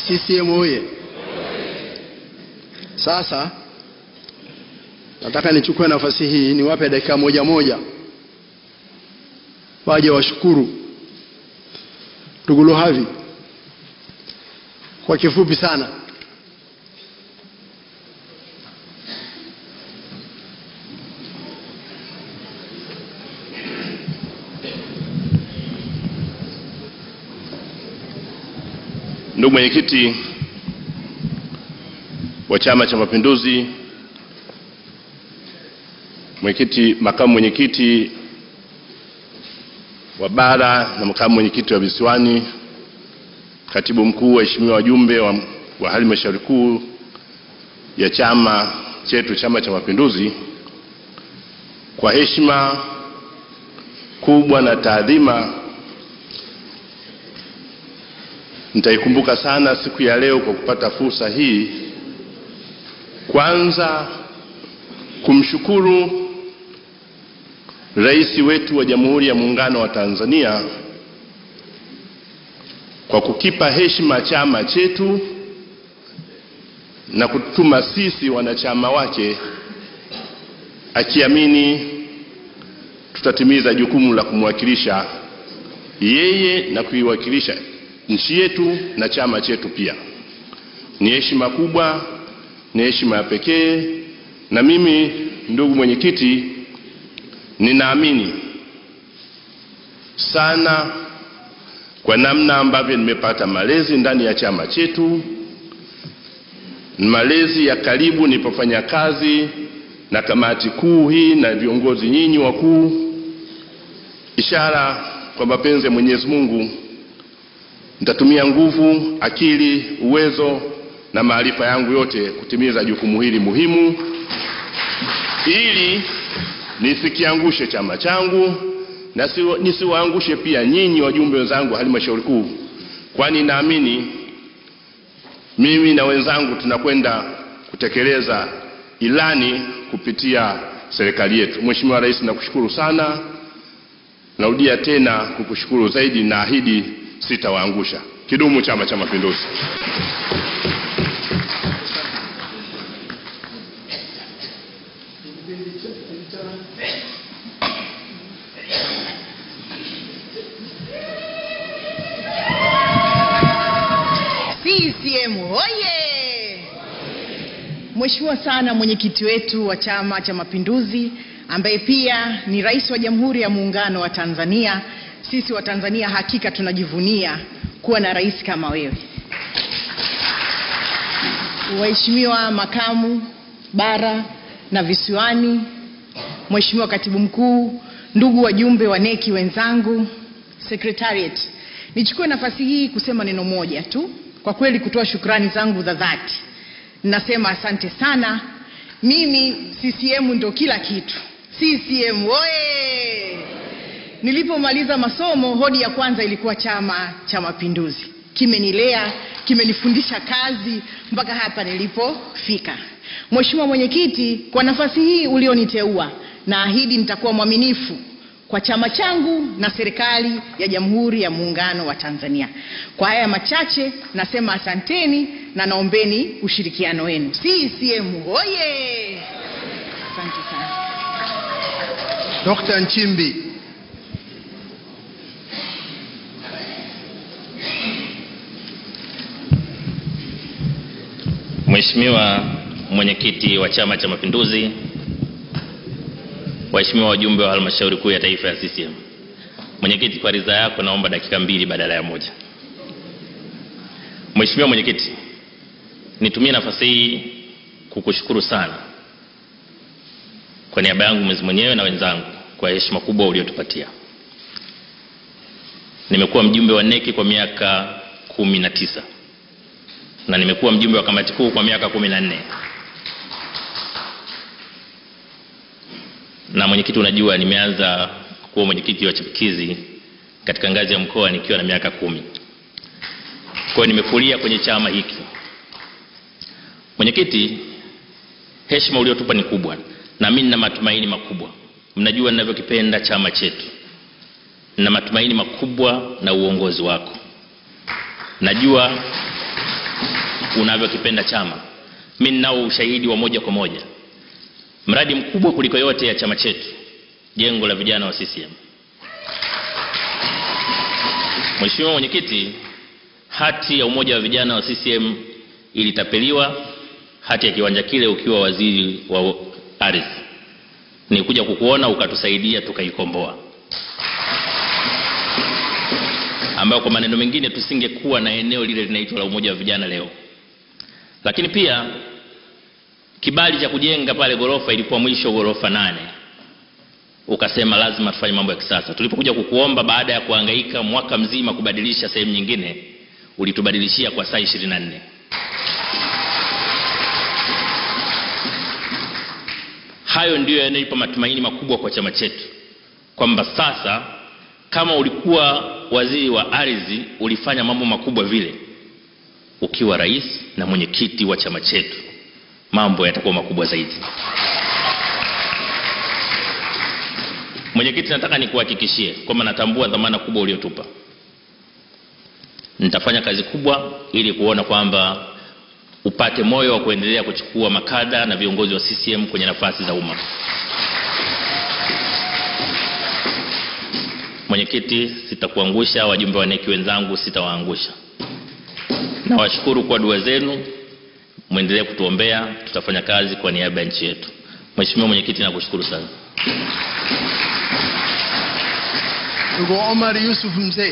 CCM oye! Sasa nataka nichukue nafasi hii niwape dakika moja moja waje washukuru ndugu Luhavi kwa kifupi sana. Ndugu mwenyekiti wa Chama cha Mapinduzi, mwenyekiti, makamu mwenyekiti wa bara na makamu mwenyekiti wa visiwani, katibu mkuu, waheshimiwa wajumbe wa, wa halmashauri kuu ya chama chetu Chama cha Mapinduzi, kwa heshima kubwa na taadhima nitaikumbuka sana siku ya leo kwa kupata fursa hii, kwanza kumshukuru Rais wetu wa Jamhuri ya Muungano wa Tanzania kwa kukipa heshima chama chetu na kutuma sisi wanachama wake, akiamini tutatimiza jukumu la kumwakilisha yeye na kuiwakilisha nchi yetu na chama chetu pia. Ni heshima kubwa, ni heshima ya pekee, na mimi ndugu mwenyekiti, ninaamini sana kwa namna ambavyo nimepata malezi ndani ya chama chetu, malezi ya karibu nilipofanya kazi na kamati kuu hii na viongozi nyinyi wakuu, ishara kwa mapenzi ya Mwenyezi Mungu nitatumia nguvu, akili, uwezo na maarifa yangu yote kutimiza jukumu hili muhimu, ili nisikiangushe chama changu na nisiwaangushe pia nyinyi wajumbe wenzangu wa halmashauri kuu, kwani naamini mimi na wenzangu tunakwenda kutekeleza ilani kupitia serikali yetu. Mheshimiwa Rais, nakushukuru sana. Narudia tena kukushukuru zaidi, naahidi sitawaangusha. Kidumu Chama cha Mapinduzi! CCM oye! Mheshimiwa sana mwenyekiti wetu wa Chama cha Mapinduzi ambaye pia ni rais wa Jamhuri ya Muungano wa Tanzania. Sisi wa Tanzania hakika tunajivunia kuwa na rais kama wewe. Waheshimiwa makamu bara na visiwani, Mheshimiwa katibu mkuu, ndugu wajumbe wa neki wenzangu, secretariat, nichukue nafasi hii kusema neno moja tu, kwa kweli kutoa shukrani zangu za dhati. Nasema asante sana. Mimi CCM ndo kila kitu. CCM oye! Nilipomaliza masomo, hodi ya kwanza ilikuwa Chama cha Mapinduzi. Kimenilea, kimenifundisha kazi mpaka hapa nilipofika. Mheshimiwa Mwenyekiti, kwa nafasi hii ulioniteua, naahidi nitakuwa mwaminifu kwa chama changu na serikali ya Jamhuri ya Muungano wa Tanzania. Kwa haya machache nasema asanteni na naombeni ushirikiano wenu. CCM oye! Asante sana. Dr. Nchimbi. Mheshimiwa mwenyekiti wa Chama cha Mapinduzi, waheshimiwa wajumbe wa halmashauri kuu ya taifa ya CCM. Mwenyekiti, kwa ridhaa yako naomba dakika mbili badala ya moja. Mheshimiwa mwenyekiti, nitumie nafasi hii kukushukuru sana kwa niaba yangu mwezi mwenyewe na wenzangu kwa heshima kubwa uliotupatia. Nimekuwa mjumbe wa neki kwa miaka kumi na tisa na nimekuwa mjumbe wa kamati kuu kwa miaka kumi na nne na mwenyekiti, unajua nimeanza kuwa mwenyekiti wa chipukizi katika ngazi ya mkoa nikiwa na miaka kumi. Kwa hiyo nimekulia kwenye chama hiki. Mwenyekiti, heshima uliotupa ni kubwa, na mimi nina matumaini makubwa. Mnajua ninavyokipenda chama chetu, nina matumaini makubwa na uongozi wako. Najua unavyokipenda chama. Mimi ninao ushahidi wa moja kwa moja. Mradi mkubwa kuliko yote ya chama chetu, jengo la vijana wa CCM. Mheshimiwa Mwenyekiti, hati ya umoja wa vijana wa CCM ilitapeliwa, hati ya kiwanja kile ukiwa waziri wa ardhi. Nilikuja kukuona ukatusaidia tukaikomboa, ambayo kwa maneno mengine tusingekuwa na eneo lile linaitwa la umoja wa vijana leo. Lakini pia kibali cha kujenga pale ghorofa ilikuwa mwisho ghorofa nane, ukasema lazima tufanye mambo ya kisasa. Tulipokuja kukuomba baada ya kuhangaika mwaka mzima kubadilisha sehemu nyingine, ulitubadilishia kwa saa 24. Hayo ndiyo yanayonipa matumaini makubwa kwa chama chetu kwamba sasa kama ulikuwa waziri wa ardhi ulifanya mambo makubwa vile, ukiwa rais na mwenyekiti wa chama chetu mambo yatakuwa makubwa zaidi. Mwenyekiti, nataka nikuhakikishie kwamba natambua dhamana kubwa uliotupa. Nitafanya kazi kubwa ili kuona kwamba upate moyo wa kuendelea kuchukua makada na viongozi wa CCM kwenye nafasi za umma. Mwenyekiti, sitakuangusha. Wajumbe wa neki wenzangu, sitawaangusha. Nawashukuru kwa dua zenu, mwendelee kutuombea, tutafanya kazi kwa niaba ya nchi yetu. Mheshimiwa Mwenyekiti, nakushukuru sana. Ndugu Omar Yusuf Mzee.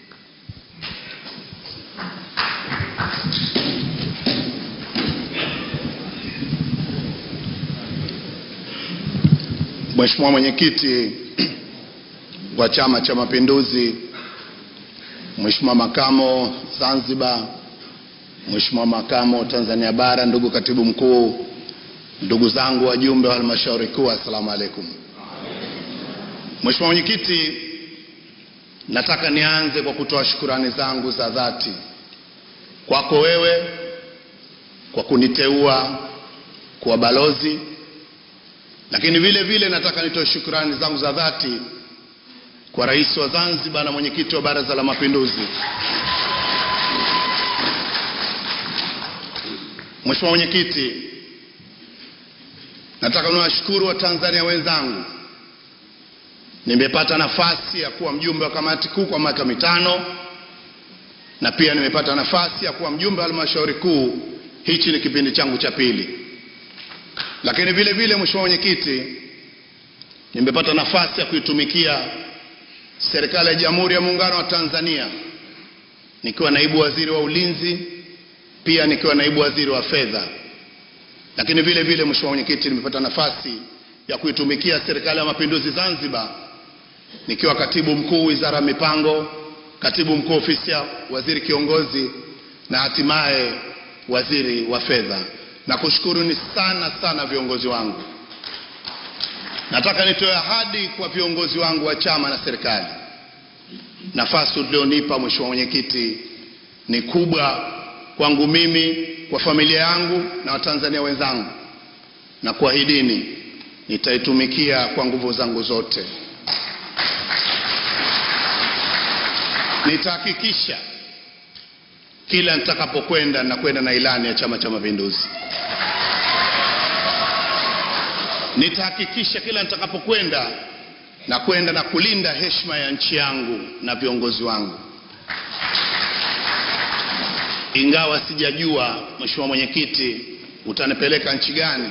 Mheshimiwa Mwenyekiti wa Chama cha Mapinduzi, Mheshimiwa Makamo Zanzibar, Mheshimiwa Makamo Tanzania Bara, ndugu Katibu Mkuu, ndugu zangu wajumbe wa halmashauri kuu, assalamu alaikum. Mheshimiwa Mwenyekiti, nataka nianze kwa kutoa shukurani zangu za dhati kwako wewe kwa kuniteua kuwa balozi lakini vile vile nataka nitoe shukrani zangu za dhati kwa rais wa Zanzibar na mwenyekiti wa Baraza la Mapinduzi. Mheshimiwa Mwenyekiti, nataka niwashukuru Watanzania wenzangu. Nimepata nafasi ya kuwa mjumbe wa kamati kuu kwa miaka mitano na pia nimepata nafasi ya kuwa mjumbe wa halmashauri kuu. Hichi ni kipindi changu cha pili lakini vile vile Mheshimiwa Mwenyekiti, nimepata nafasi ya kuitumikia serikali ya Jamhuri ya Muungano wa Tanzania nikiwa naibu waziri wa ulinzi, pia nikiwa naibu waziri wa fedha. Lakini vile vile Mheshimiwa Mwenyekiti, nimepata nafasi ya kuitumikia serikali ya Mapinduzi Zanzibar nikiwa katibu mkuu wizara ya mipango, katibu mkuu ofisi ya waziri kiongozi na hatimaye waziri wa fedha. Nakushukuruni sana sana viongozi wangu. Nataka nitoe ahadi kwa viongozi wangu wa chama na serikali. Nafasi ulionipa Mheshimiwa Mwenyekiti ni kubwa kwangu mimi, kwa familia yangu na Watanzania wenzangu, na kuahidini nitaitumikia kwa nguvu zangu zote. Nitahakikisha kila nitakapokwenda nakwenda na ilani ya Chama cha Mapinduzi. Nitahakikisha kila nitakapokwenda na kwenda na kulinda heshima ya nchi yangu na viongozi wangu. Ingawa sijajua Mheshimiwa Mwenyekiti utanipeleka nchi gani,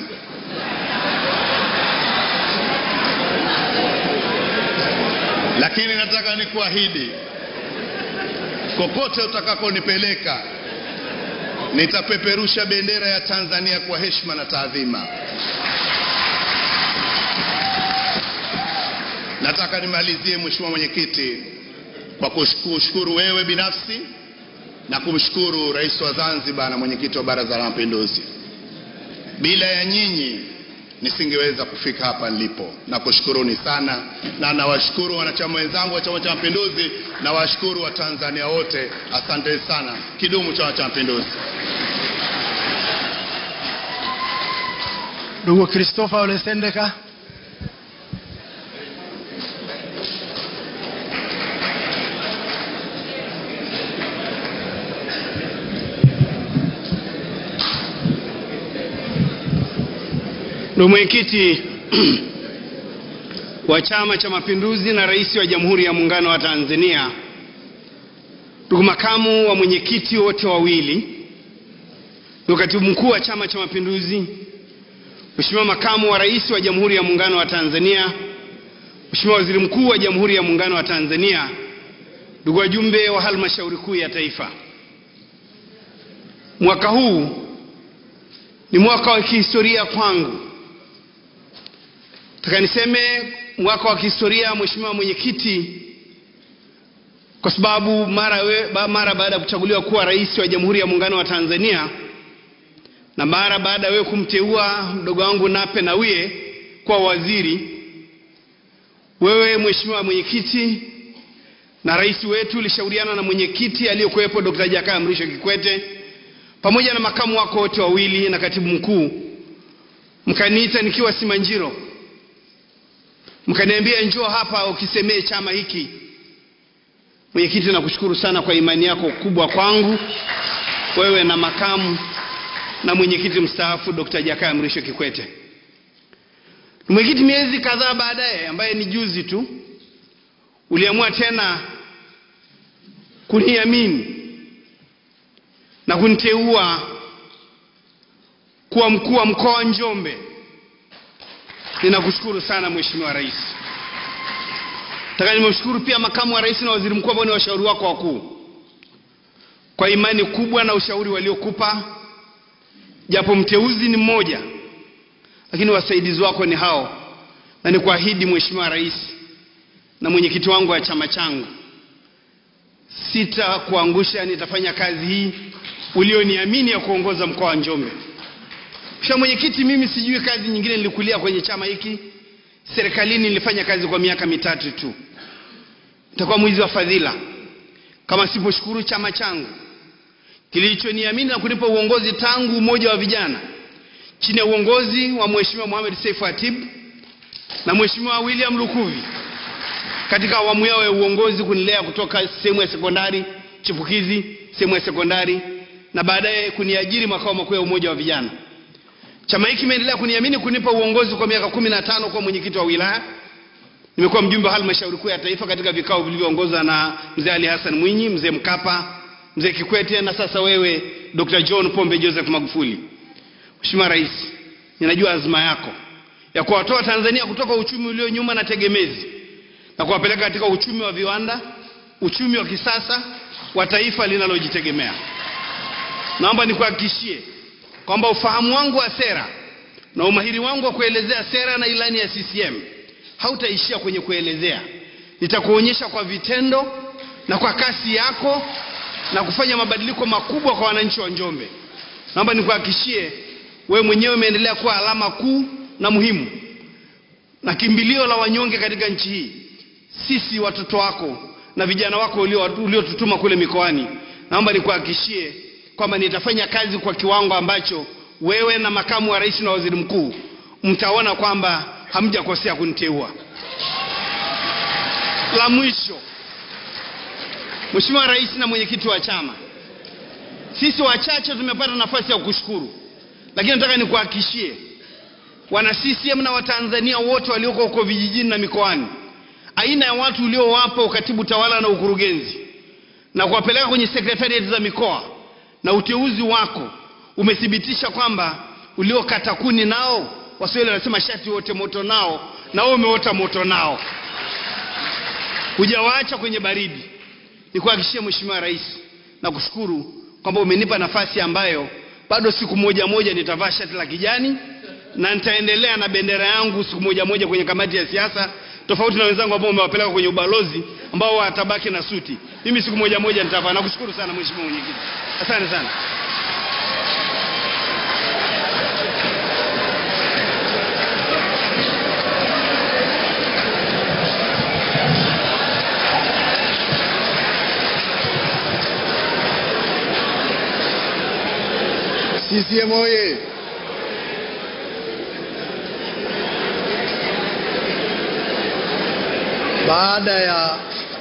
lakini nataka nikuahidi kokote utakakonipeleka nitapeperusha bendera ya Tanzania kwa heshima na taadhima. Nataka nimalizie Mheshimiwa Mwenyekiti kwa kushukuru wewe binafsi na kumshukuru Rais wa Zanzibar na mwenyekiti wa Baraza la Mapinduzi. Bila ya nyinyi nisingeweza kufika hapa nilipo. Nakushukuruni sana na nawashukuru wanachama wenzangu wa Chama cha Mapinduzi na washukuru wa Tanzania wote. Asante sana. Kidumu Chama cha Mapinduzi. Ndugu Christopher Ole Sendeka. Ndugu mwenyekiti wa Chama cha Mapinduzi na Rais wa Jamhuri ya Muungano wa Tanzania, ndugu makamu wa mwenyekiti wote wawili, ndugu katibu mkuu wa Chama cha Mapinduzi, Mheshimiwa makamu wa rais wa Jamhuri ya Muungano wa Tanzania, Mheshimiwa waziri mkuu wa Jamhuri ya Muungano wa Tanzania, ndugu wajumbe wa halmashauri kuu ya taifa, mwaka huu ni mwaka wa kihistoria kwangu. Nataka niseme mwaka wa kihistoria, Mheshimiwa mwenyekiti, kwa sababu mara, we, ba, mara baada ya kuchaguliwa kuwa rais wa Jamhuri ya Muungano wa Tanzania na mara baada ya wewe kumteua mdogo wangu Nape Nnauye kuwa waziri, wewe Mheshimiwa mwenyekiti na rais wetu ulishauriana na mwenyekiti aliyekuwepo Dr. Jakaya Mrisho Kikwete pamoja na makamu wako wote wawili na katibu mkuu, mkaniita nikiwa Simanjiro, mkaniambia njoo hapa ukisemee chama hiki. Mwenyekiti, nakushukuru sana kwa imani yako kubwa kwangu, wewe na makamu na mwenyekiti mstaafu Dr. Jakaya Mrisho Kikwete. Mwenyekiti, miezi kadhaa baadaye, ambaye ni juzi tu, uliamua tena kuniamini na kuniteua kuwa mkuu wa mkoa wa Njombe. Ninakushukuru sana Mheshimiwa Rais. Nataka nimshukuru pia makamu wa rais na waziri mkuu ambao ni washauri wako wakuu kwa imani kubwa na ushauri waliokupa, japo mteuzi ni mmoja, lakini wasaidizi wako ni hao, na nikuahidi Mheshimiwa Rais na mwenyekiti wangu wa chama changu, sitakuangusha, nitafanya kazi hii ulioniamini ya kuongoza mkoa wa Njombe. Kisha mwenyekiti, mimi sijui kazi nyingine, nilikulia kwenye chama hiki, serikalini nilifanya kazi kwa miaka mitatu tu. Nitakuwa mwizi wa fadhila kama siposhukuru chama changu kilichoniamini na kunipa uongozi tangu umoja wa vijana chini ya uongozi wa Mheshimiwa Mohamed Seif Hatib na Mheshimiwa William Lukuvi katika awamu yao ya uongozi kunilea kutoka sehemu ya sekondari chipukizi, sehemu ya sekondari na baadaye kuniajiri makao makuu ya umoja wa vijana. Chama hiki kimeendelea kuniamini kunipa uongozi kwa miaka kumi na tano kwa mwenyekiti wa wilaya. Nimekuwa mjumbe wa halmashauri kuu ya taifa katika vikao vilivyoongozwa na mzee Ali Hassan Mwinyi, mzee Mkapa, mzee Kikwete na sasa wewe Dr. John Pombe Joseph Magufuli. Mheshimiwa Rais, ninajua azma yako ya kuwatoa Tanzania kutoka uchumi ulio nyuma na tegemezi na kuwapeleka katika uchumi wa viwanda, uchumi wa kisasa wa taifa linalojitegemea. Naomba nikuhakikishie kwamba ufahamu wangu wa sera na umahiri wangu wa kuelezea sera na ilani ya CCM hautaishia kwenye kuelezea. Nitakuonyesha kwa vitendo na kwa kasi yako na kufanya mabadiliko makubwa kwa wananchi wa Njombe. Naomba nikuhakikishie wewe mwenyewe umeendelea kuwa alama kuu na muhimu na kimbilio la wanyonge katika nchi hii. Sisi watoto wako na vijana wako uliotutuma ulio kule mikoani, naomba nikuhakikishie kwamba nitafanya kazi kwa kiwango ambacho wewe na makamu wa rais na waziri mkuu mtaona kwamba hamjakosea kuniteua. La mwisho, Mheshimiwa Rais na mwenyekiti wa chama, sisi wachache tumepata nafasi ya kushukuru, lakini nataka nikuhakikishie wana CCM na Watanzania wote walioko huko vijijini na mikoani, aina ya watu uliowapa ukatibu tawala na ukurugenzi na kuwapeleka kwenye sekretariati za mikoa na uteuzi wako umethibitisha kwamba uliokata kuni nao, Waswahili wanasema shati wote moto nao, na wewe umeota moto nao, hujawaacha kwenye baridi. Nikuhakikishie Mheshimiwa Rais na kushukuru kwamba umenipa nafasi ambayo bado siku moja moja nitavaa shati la kijani na nitaendelea na bendera yangu siku moja moja kwenye kamati ya siasa, tofauti na wenzangu ambao umewapeleka kwenye ubalozi ambao watabaki na suti. Mimi siku moja moja nitavaa. Nakushukuru sana Mheshimiwa Mwenyekiti, asante sana. CCM oye! Baada ya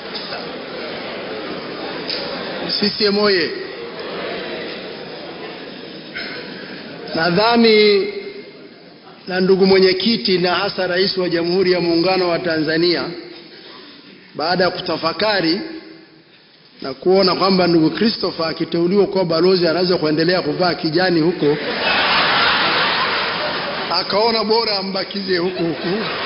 CCM oye! Nadhani na ndugu mwenyekiti na hasa rais wa Jamhuri ya Muungano wa Tanzania, baada ya kutafakari na kuona kwamba ndugu Christopher akiteuliwa kuwa balozi anaweza kuendelea kuvaa kijani huko, akaona bora ambakize huku huku